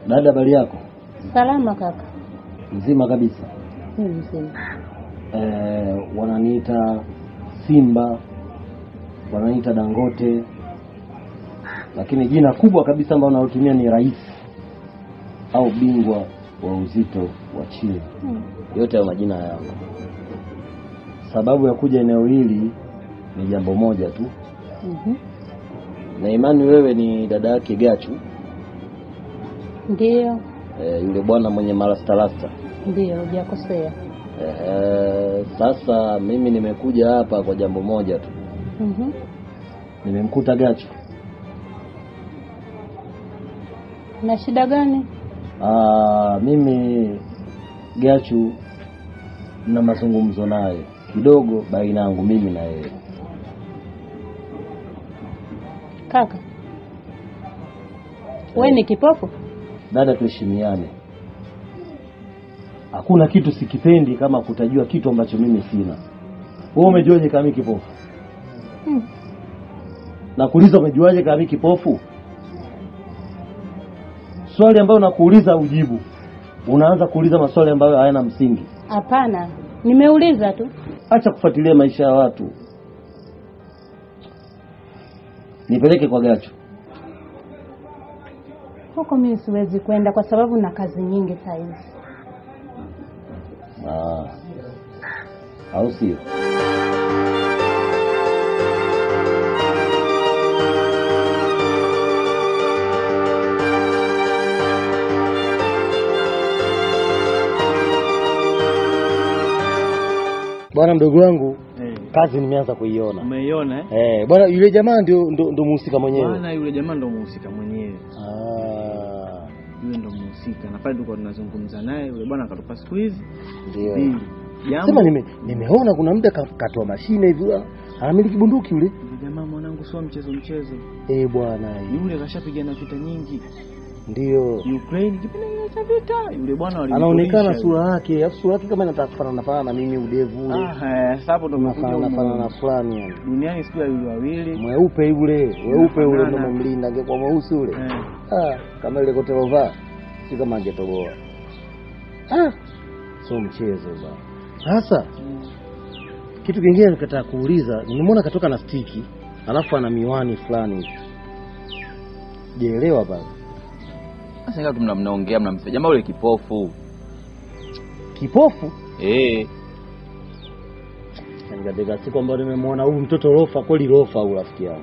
Dada, habari yako? Salama kaka. Mzima kabisa. Mimi mzima. Eh, wananiita Simba, wananiita Dangote, lakini jina kubwa kabisa ambalo nalotumia ni rais au bingwa wa uzito wa chini. Yote hayo majina yangu. Sababu ya kuja eneo hili ni jambo moja tu, Mhm. na imani wewe ni dada yake Gachu, Ndio, eh, yule bwana mwenye marastarasta. ndio, hujakosea. Eh, sasa mimi nimekuja hapa kwa jambo moja tu, Mhm. nimemkuta Gachu. Na shida gani? Ah, mimi Gachu na mazungumzo naye kidogo baina yangu mimi na yeye. Kaka, we ni kipofu? Dada, tuheshimiane. Hakuna kitu sikipendi kama kutajua kitu ambacho mimi sina. Wewe umejuaje kama mimi kipofu? Hmm. Nakuuliza, umejuaje kama mimi kipofu? Swali ambayo nakuuliza ujibu, unaanza kuuliza maswali ambayo hayana msingi. Hapana, nimeuliza tu. Acha kufuatilia maisha ya watu. Nipeleke kwa Gachu. Huko mimi siwezi kwenda kwa sababu na kazi nyingi saa hizi. Ah. Au sio? Bwana mdogo wangu, kazi nimeanza kuiona. Umeiona eh? Eh, bwana yule jamaa ndio ndio ndio mhusika mwenyewe. Bwana yule jamaa ndo muhusika mwenyewe. Ah, Yule ndo muhusika. Na pale tulikuwa tunazungumza naye yule bwana akatupa siku hizi ndio. mbili. Jambo Sema nime, nimeona kuna muda ka- katoa mashine hivi ah, anamiliki bunduki yule. yule jamaa mwanangu sio mchezo mchezo. Eh, bwana Yule kashapigana vita nyingi. ndio. Ukraine kipindi kile cha vita. Yule bwana Anaonekana walimrudisha sura yake, alafu sura yake kama inataka kufanana fanana na mimi udevu ule. yule. Ah, eh, sasa hapo ndo umekuja Unafanana fanana humu. fulani yani. Duniani siku ya yule wawili. Mweupe yule, weupe ule ndo Unafanana. memlinda angekuwa mweusi ule. Eh. Ah, kama ile kote lovaa. Si kama angetoboa. Ah, sio mchezo bwana. Sasa kitu kingine nikataka kuuliza, nimemwona katoka na stiki, alafu ana miwani fulani hivi. Sijaelewa bana. Sasa ingawa tu mna- mnaongea mnamsema jamaa yule kipofu. Kipofu? Eh, Yaani katika siku ambayo nimemwona huyu mtoto rofa, kweli rofa huyu rafiki yangu.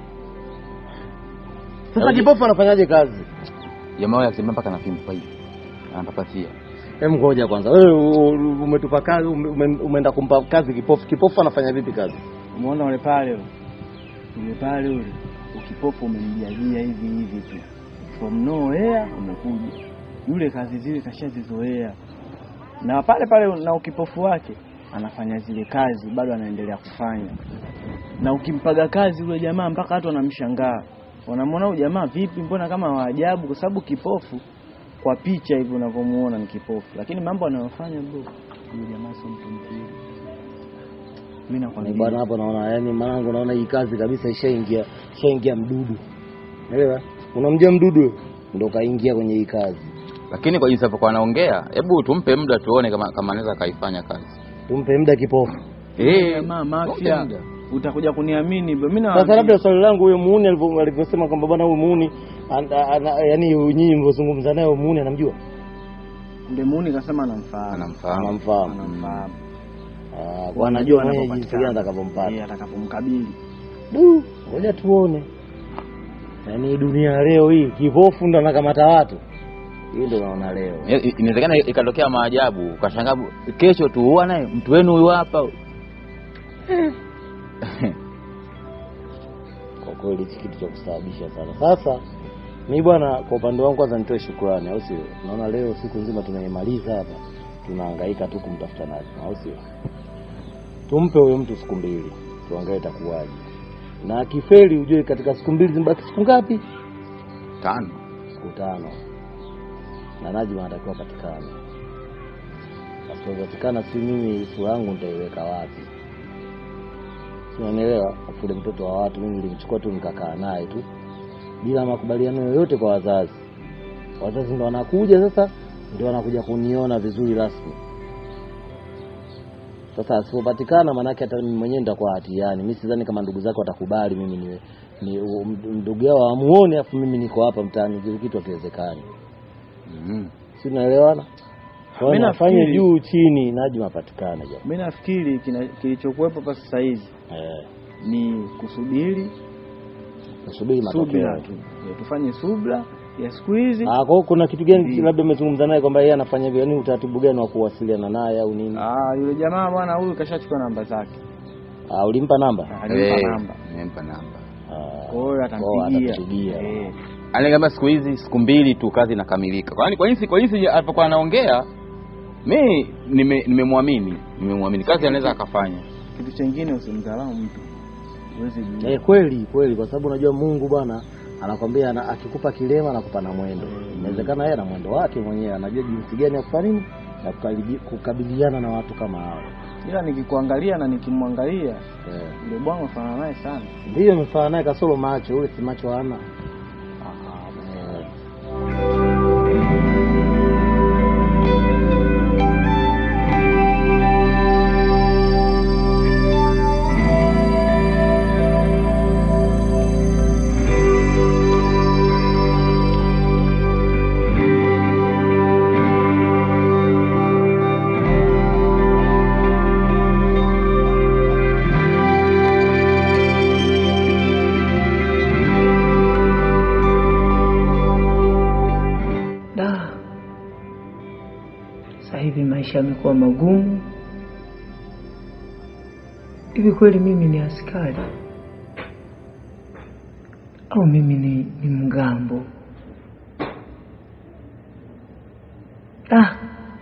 Sasa Yaani- kipofu anafanyaje kazi? jamaa yule akisema mpaka na fimbo hivi. Anapapatia. Hem, ngoja kwanza. Wewe u- u- umetupa kazi, ume- ume- umeenda kumpa kazi kipofu. Kipofu anafanya vipi kazi? Umeona wale pale yule? Yule pale yule. Ukipofu umemjajia hivi hivi tu. From nowhere umekuja. Yule kazi zile kashazizoea. Na pale pale na ukipofu wake anafanya zile kazi bado anaendelea kufanya. Na ukimpaga kazi yule jamaa mpaka watu wanamshangaa. Wanamwona huyu jamaa vipi, mbona kama waajabu kwa sababu kipofu kwa picha hivi unavyomuona ni kipofu. Lakini mambo anayofanya bro, yule jamaa sio mtu mzuri. Mimi Ni nakwambia. bwana hapo naona yani mwanangu naona hii kazi kabisa ishaingia ishaingia mdudu. Unaelewa? Unamjua mdudu wewe? Ndio kaingia kwenye hii kazi. Lakini kwa jinsi alivyokuwa anaongea, hebu tumpe muda tuone kama kama anaweza kaifanya kazi. Tumpe muda kipofu. Eh, jamaa tumpe mafia muda. utakuja kuniamini bro. Mimi Sasa labda swali langu huyo muuni alivyo- alivyosema kwamba bwana huyu muuni ana- ana- yani nyinyi mlivyozungumza naye huyo muuni anamjua? Ndemuni kasema anamfahamu. Anamfahamu. Anamfahamu. Anamfahamu. Ah, kwa anajua mwenyewe jinsi anapopatikana. gani atakavyompata. Eh, atakapomkabili. Du, ngoja tuone. Yaani dunia ya leo hii kipofu ndo anakamata watu. Hii ndo naona leo. I- i- Inawezekana ikatokea maajabu, ukashangaa kesho tuua naye mtu wenu huyu hapa. Kwa kweli hichi kitu cha kusababisha sana. Sasa mi bwana, kwa upande wangu kwanza nitoe shukrani, au sio? Naona leo siku nzima tumeimaliza hapa, tunahangaika tu kumtafuta naye, au sio? Tumpe huyo mtu siku mbili, tuangalie itakuwaje, na akifeli ujue katika siku mbili zimebaki siku ngapi? Tano. Siku tano, na Najma anatakiwa patikane. Asipopatikana, si mimi sura yangu nitaiweka wapi? Si unanielewa? Afule mtoto wa watu, mimi nilimchukua tu nikakaa naye tu bila makubaliano yoyote kwa wazazi. wazazi ndo wanakuja sasa, ndio wanakuja kuniona vizuri rasmi. Sasa asipopatikana, maanake hata mimi mwenyewe nitakuwa hatiani. Mimi sidhani kama ndugu zake watakubali mimi ni, ni um, ndugu yao amuone, afu mimi niko hapa mtaani, kile kitu hakiwezekani. Mhm. Si tunaelewana? Kwa Mimi hiyo nafanye nafikiri- juu chini, Najma apatikane jamaa. mi nafikiri kina- kilichokuwepo hapa sasa hizi Eh, ni kusubiri nasubiri subira matokeo. tu Eh, tufanye subra ya siku hizi Ah, kwa hiyo kuna kitu gani Ndiyo. labda umezungumza naye kwamba yeye anafanya hivyo, yaani utaratibu gani wa kuwasiliana naye au nini? Ah, yule jamaa bwana huyu kashachukua namba zake Ah, ulimpa namba? alimpa Eh, namba nimempa namba. Ah, kwa hiyo oh, atampigia atatupigia. Eh, Anaambia siku hizi siku mbili tu kazi inakamilika. Kwani kwa nini kwa nini alipokuwa anaongea mimi nime- nimemwamini, nimemwamini kazi anaweza akafanya. kitu chengine usimdharau mtu uweze jua Eh, kweli kweli, kwa sababu unajua Mungu bwana anakwambia ana, akikupa kilema anakupa na mwendo. Inawezekana yeye ana mwendo wake mwenyewe, anajua jinsi gani ya kufanya nini na kukaribi- kukabiliana na watu kama hao. ila nikikuangalia na nikimwangalia Eh, yule bwana ufanana naye sana ndiyo imefana naye kasoro macho, ule si macho hana. Eh, Da, sasa hivi maisha yamekuwa magumu. Hivi kweli mimi ni askari au mimi ni, ni mgambo? Ah,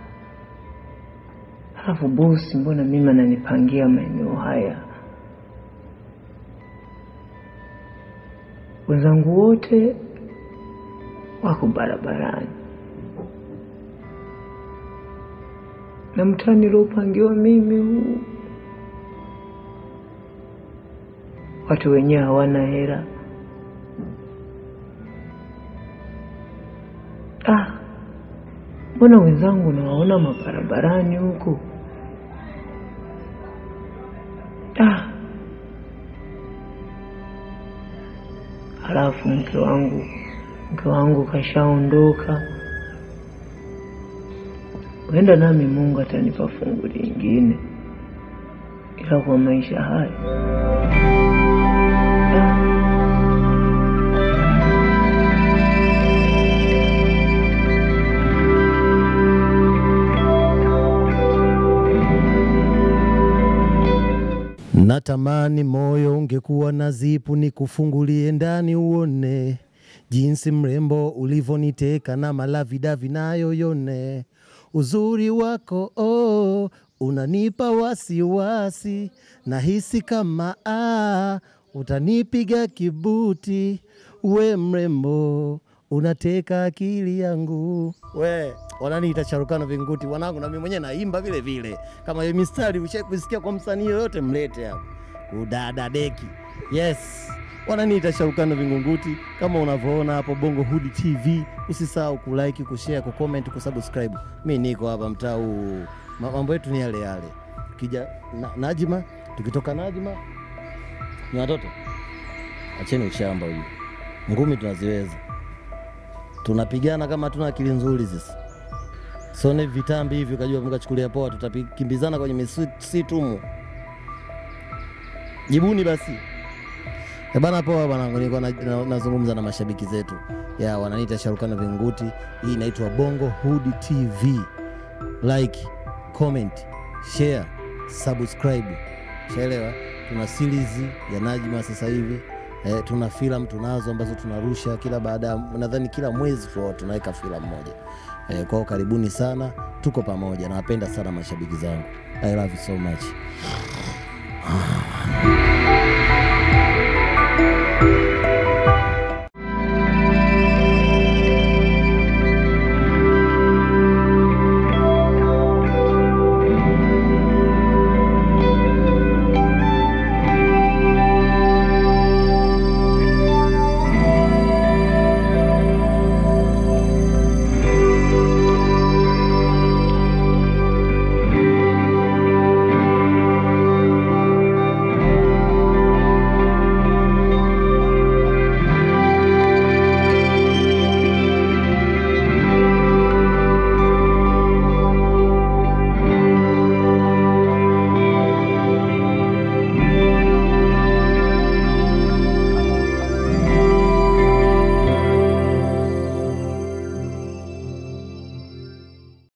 halafu bosi, mbona mimi ananipangia maeneo haya? Wenzangu wote wako barabarani na mtaa niliopangiwa mimi huu, watu wenyewe hawana hela. Ah, mbona wenzangu nawaona mabarabarani huku? Ah, halafu mke wangu mke wangu kashaondoka, huenda nami Mungu atanipa fungu lingine, ila kwa maisha haya ah, Natamani moyo ungekuwa na zipu, nikufungulie ndani uone jinsi mrembo ulivoniteka na malavidavi nayo yone uzuri wako oh, unanipa wasiwasi, nahisi kama ah, utanipiga kibuti. We mrembo unateka akili yangu. We wananiita Sharukano Vinguti wanangu, na mimi mwenyewe naimba vile vile. Kama hiyo mistari ushawahi kusikia kwa msanii yoyote, mlete hapo kudada deki. Yes, wananiita Sharukano Vingunguti kama unavyoona hapo Bongo Hood TV. Usisahau kulike, kushare, kucomment, kusubscribe. Mi niko hapa mtaa huu, Ma- mambo yetu ni yale yale. Kija na, Najima, tukitoka Najima ni watoto, acheni ushamba huyu, ngumi tunaziweza, tunapigana kama hatuna akili nzuri sisi. Sione vitambi hivi ukajua mkachukulia poa, tutakimbizana kwenye misitu humu. Jibuni basi. Eh bana, poa bana, nilikuwa na- na- nazungumza na mashabiki zetu ya wananiita Sharukano Vinguti. Hii inaitwa Bongo Hood TV. Like, comment, share, subscribe. Shaelewa, tuna series ya Najma sasa hivi eh, tuna filamu tunazo ambazo tunarusha kila baada ya nadhani kila mwezi tu tunaweka filamu moja eh, kwao karibuni sana, tuko pamoja. Nawapenda sana mashabiki zangu, I love you so much.